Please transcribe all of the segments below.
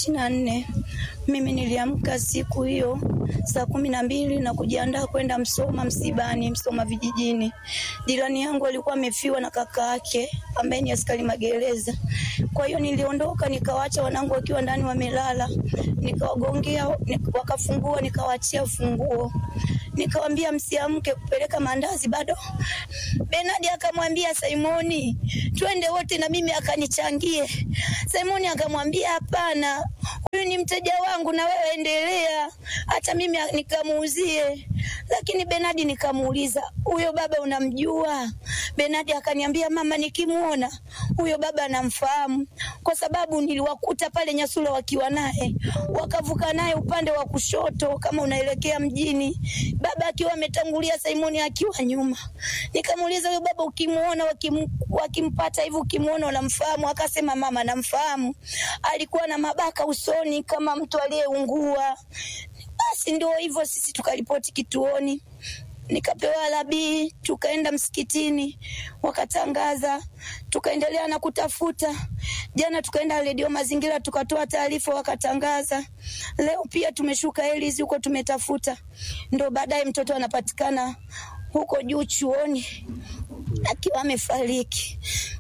ishirini na nne mimi niliamka siku hiyo saa kumi na mbili na kujiandaa kwenda Msoma msibani, Msoma vijijini. Jirani yangu alikuwa amefiwa na kaka yake ambaye ni askari magereza. Kwa hiyo niliondoka nikawaacha wanangu wakiwa ndani wamelala, nikawagongea nik- wakafungua, nikawaachia funguo, nikawambia msiamke kupeleka maandazi bado. Benadi akamwambia Simoni, twende wote na mimi akanichangie. Simoni akamwambia hapana, huyu ni mteja wangu na wewe endelea, hata mimi nikamuuzie. Lakini Benadi nikamuuliza, huyo baba unamjua? Benadi akaniambia mama, nikimuona huyo baba namfahamu kwa sababu niliwakuta pale Nyasula wakiwa naye, wakavuka naye upande wa kushoto kama unaelekea mjini, baba akiwa ametangulia, Simoni akiwa nyuma. Nikamuuliza huyo baba ukimuona, wakim, wakimpata hivi, ukimuona unamfahamu? Akasema mama, namfahamu, alikuwa na mabaka usoni kama mtu aliyeungua. Basi ndio hivyo, sisi tukaripoti kituoni nikapewa labii, tukaenda msikitini, wakatangaza, tukaendelea na kutafuta. Jana tukaenda redio Mazingira, tukatoa taarifa, wakatangaza. Leo pia tumeshuka Elizi huko, tumetafuta, ndo baadaye mtoto anapatikana huko juu chuoni akiwa amefariki.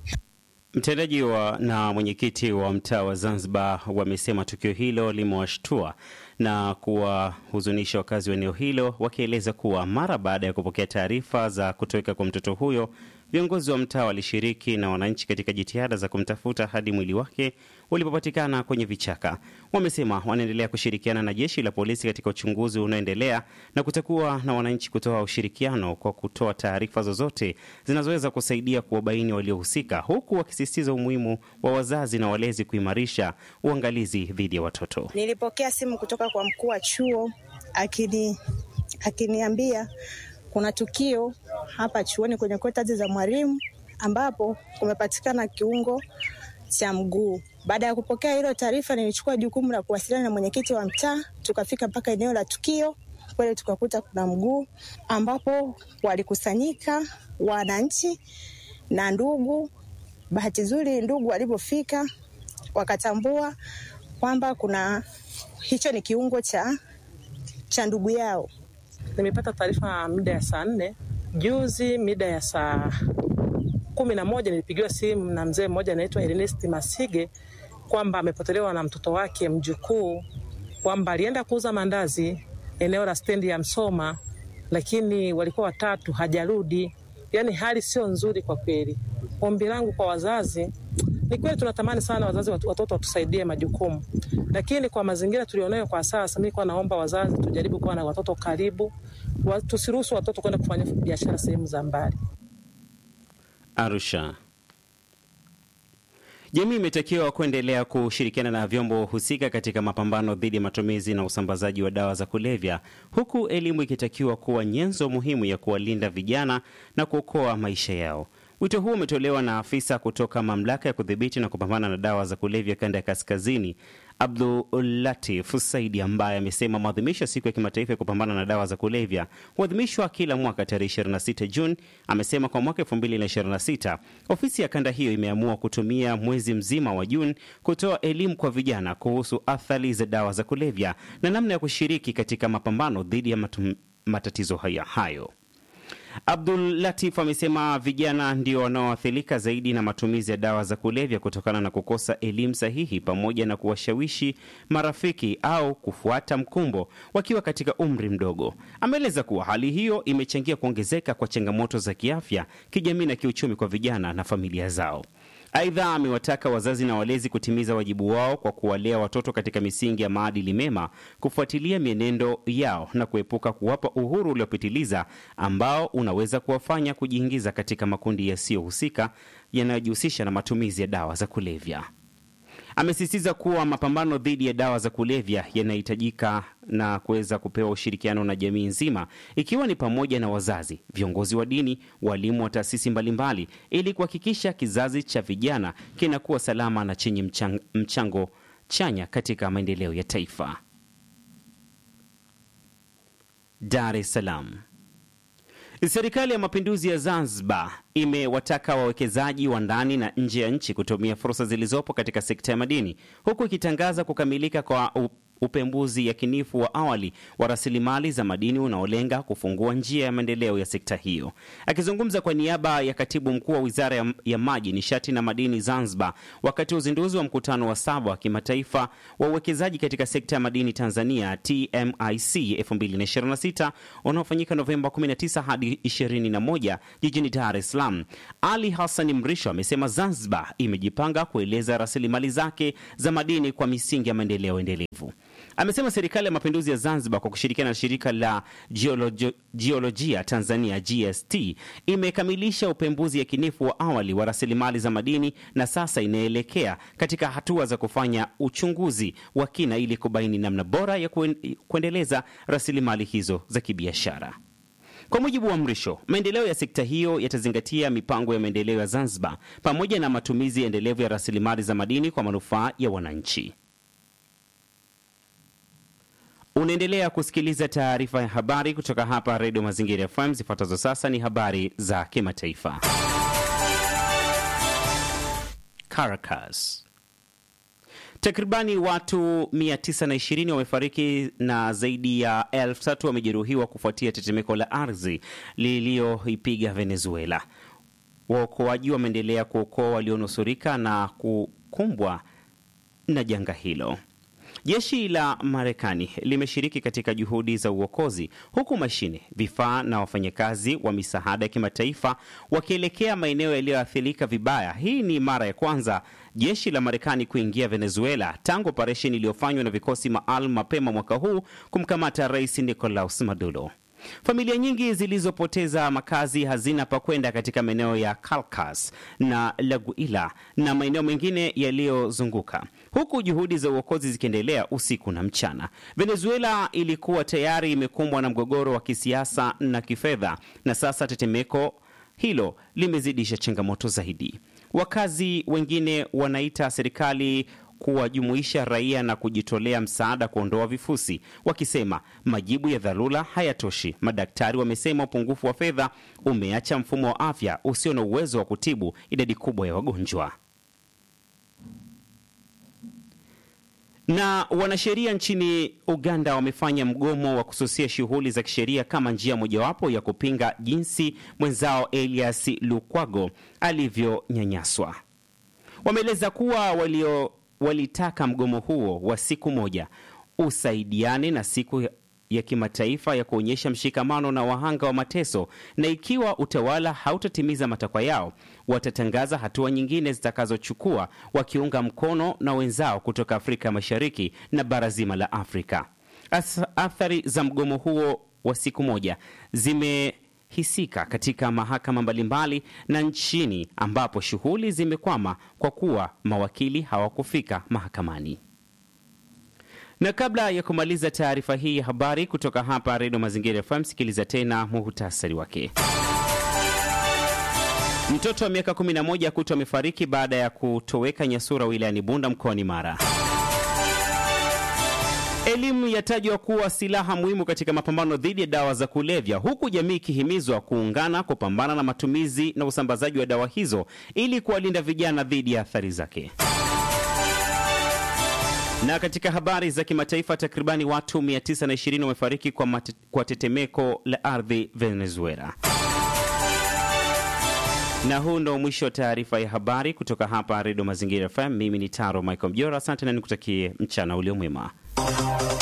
Mtendaji wa na mwenyekiti wa mtaa wa Zanzibar wamesema tukio hilo limewashtua na kuwahuzunisha wakazi wa eneo hilo, wakieleza kuwa mara baada ya kupokea taarifa za kutoweka kwa mtoto huyo, viongozi wa mtaa walishiriki na wananchi katika jitihada za kumtafuta hadi mwili wake ulipopatikana kwenye vichaka. Wamesema wanaendelea kushirikiana na jeshi la polisi katika uchunguzi unaoendelea na kutakuwa na wananchi kutoa ushirikiano kwa kutoa taarifa zozote zinazoweza kusaidia kuwabaini waliohusika, huku wakisisitiza umuhimu wa wazazi na walezi kuimarisha uangalizi dhidi ya watoto. Nilipokea simu kutoka kwa mkuu wa chuo akini akiniambia kuna tukio hapa chuoni kwenye kotazi za mwalimu ambapo kumepatikana kiungo cha mguu. Baada ya kupokea hilo taarifa, nilichukua jukumu la kuwasiliana na mwenyekiti wa mtaa, tukafika mpaka eneo la tukio. Kweli tukakuta kuna mguu, ambapo walikusanyika wananchi na ndugu. Bahati nzuri, ndugu walipofika wakatambua kwamba kuna hicho ni kiungo cha cha ndugu yao. Nimepata taarifa mida ya saa nne juzi, mida ya saa kumi na moja nilipigiwa simu na mzee mmoja anaitwa Ernest Masige kwamba amepotelewa na mtoto wake mjukuu, kwamba alienda kuuza mandazi eneo la stendi ya Msoma, lakini walikuwa watatu, hajarudi. Yaani hali sio nzuri kwa kweli. Ombi langu kwa wazazi ni kweli tunatamani sana wazazi watu- watoto watusaidie majukumu, lakini kwa mazingira tulionayo kwa sasa, mi kwa naomba wazazi tujaribu kuwa na watoto karibu, wa- tusiruhusu watoto kwenda kufanya biashara sehemu za mbali. Arusha. Jamii imetakiwa kuendelea kushirikiana na vyombo husika katika mapambano dhidi ya matumizi na usambazaji wa dawa za kulevya, huku elimu ikitakiwa kuwa nyenzo muhimu ya kuwalinda vijana na kuokoa maisha yao. Wito huu umetolewa na afisa kutoka mamlaka ya kudhibiti na kupambana na dawa za kulevya kanda ya kaskazini, Abdulatif Saidi, ambaye amesema maadhimisho ya siku ya kimataifa ya kupambana na dawa za kulevya huadhimishwa kila mwaka tarehe 26 Juni. Amesema kwa mwaka 2026 ofisi ya kanda hiyo imeamua kutumia mwezi mzima wa Juni kutoa elimu kwa vijana kuhusu athari za dawa za kulevya na namna ya kushiriki katika mapambano dhidi ya matum, matatizo haya hayo. Abdul Latif amesema vijana ndio wanaoathirika zaidi na matumizi ya dawa za kulevya kutokana na kukosa elimu sahihi pamoja na kuwashawishi marafiki au kufuata mkumbo wakiwa katika umri mdogo. Ameeleza kuwa hali hiyo imechangia kuongezeka kwa changamoto za kiafya, kijamii na kiuchumi kwa vijana na familia zao. Aidha, amewataka wazazi na walezi kutimiza wajibu wao kwa kuwalea watoto katika misingi ya maadili mema, kufuatilia mienendo yao na kuepuka kuwapa uhuru uliopitiliza ambao unaweza kuwafanya kujiingiza katika makundi yasiyohusika yanayojihusisha na matumizi ya dawa za kulevya. Amesisitiza kuwa mapambano dhidi ya dawa za kulevya yanahitajika na kuweza kupewa ushirikiano na jamii nzima, ikiwa ni pamoja na wazazi, viongozi wa dini, walimu wa taasisi mbalimbali, ili kuhakikisha kizazi cha vijana kinakuwa salama na chenye mchang, mchango chanya katika maendeleo ya taifa. Dar es Salaam. Serikali ya Mapinduzi ya Zanzibar imewataka wawekezaji wa ndani na nje ya nchi kutumia fursa zilizopo katika sekta ya madini huku ikitangaza kukamilika kwa upembuzi yakinifu wa awali wa rasilimali za madini unaolenga kufungua njia ya maendeleo ya sekta hiyo. Akizungumza kwa niaba ya katibu mkuu wa wizara ya, ya maji, nishati na madini Zanzibar wakati wa uzinduzi wa mkutano wa saba wa kimataifa wa uwekezaji katika sekta ya madini Tanzania TMIC 2026 unaofanyika Novemba 19 hadi 21 jijini Dar es Salaam, Ali Hassan Mrisho amesema Zanzibar imejipanga kueleza rasilimali zake za madini kwa misingi ya maendeleo endelevu. Amesema serikali ya mapinduzi ya Zanzibar kwa kushirikiana na shirika la Geologi jiolojia Tanzania GST imekamilisha upembuzi yakinifu wa awali wa rasilimali za madini na sasa inaelekea katika hatua za kufanya uchunguzi wa kina ili kubaini namna bora ya kuendeleza rasilimali hizo za kibiashara. Kwa mujibu wa Mrisho, maendeleo ya sekta hiyo yatazingatia mipango ya maendeleo ya Zanzibar pamoja na matumizi endelevu ya rasilimali za madini kwa manufaa ya wananchi. Unaendelea kusikiliza taarifa ya habari kutoka hapa Redio Mazingira FM. Zifuatazo sasa ni habari za kimataifa. Caracas. Takribani watu 920 wamefariki na zaidi ya elfu tatu wamejeruhiwa kufuatia tetemeko la ardhi liliyoipiga Venezuela. Waokoaji wameendelea kuokoa walionusurika na kukumbwa na janga hilo. Jeshi la Marekani limeshiriki katika juhudi za uokozi huku mashine, vifaa na wafanyakazi wa misaada ya kimataifa wakielekea maeneo yaliyoathirika vibaya. Hii ni mara ya kwanza jeshi la Marekani kuingia Venezuela tangu operesheni iliyofanywa na vikosi maalum mapema mwaka huu kumkamata Rais Nicolas Maduro. Familia nyingi zilizopoteza makazi hazina pa kwenda katika maeneo ya Caracas na La Guaira na maeneo mengine yaliyozunguka, huku juhudi za uokozi zikiendelea usiku na mchana. Venezuela ilikuwa tayari imekumbwa na mgogoro wa kisiasa na kifedha, na sasa tetemeko hilo limezidisha changamoto zaidi. Wakazi wengine wanaita serikali kuwajumuisha raia na kujitolea msaada kuondoa vifusi, wakisema majibu ya dharura hayatoshi. Madaktari wamesema upungufu wa fedha umeacha mfumo wa afya usio na uwezo wa kutibu idadi kubwa ya wagonjwa. Na wanasheria nchini Uganda wamefanya mgomo wa kususia shughuli za kisheria kama njia mojawapo ya kupinga jinsi mwenzao Elias Lukwago alivyonyanyaswa. Wameeleza kuwa walio walitaka mgomo huo wa siku moja usaidiane na siku ya kimataifa ya kuonyesha mshikamano na wahanga wa mateso, na ikiwa utawala hautatimiza matakwa yao, watatangaza hatua nyingine zitakazochukua, wakiunga mkono na wenzao kutoka Afrika Mashariki na bara zima la Afrika. Athari za mgomo huo wa siku moja zime hisika katika mahakama mbalimbali na nchini ambapo shughuli zimekwama kwa kuwa mawakili hawakufika mahakamani. Na kabla ya kumaliza taarifa hii ya habari kutoka hapa Redio Mazingira FM, sikiliza tena muhutasari wake. Mtoto wa miaka 11 kutwa amefariki baada ya kutoweka Nyasura wilayani Bunda mkoani Mara. Elimu yatajwa kuwa silaha muhimu katika mapambano dhidi ya dawa za kulevya, huku jamii ikihimizwa kuungana kupambana na matumizi na usambazaji wa dawa hizo ili kuwalinda vijana dhidi ya athari zake. Na katika habari za kimataifa, takribani watu 920 wamefariki kwa, mate, kwa tetemeko la ardhi Venezuela. Na huu ndo mwisho wa taarifa ya habari kutoka hapa Redio Mazingira FM. Mimi ni Taro Michael Mjora, asante na nikutakie mchana ulio mwema.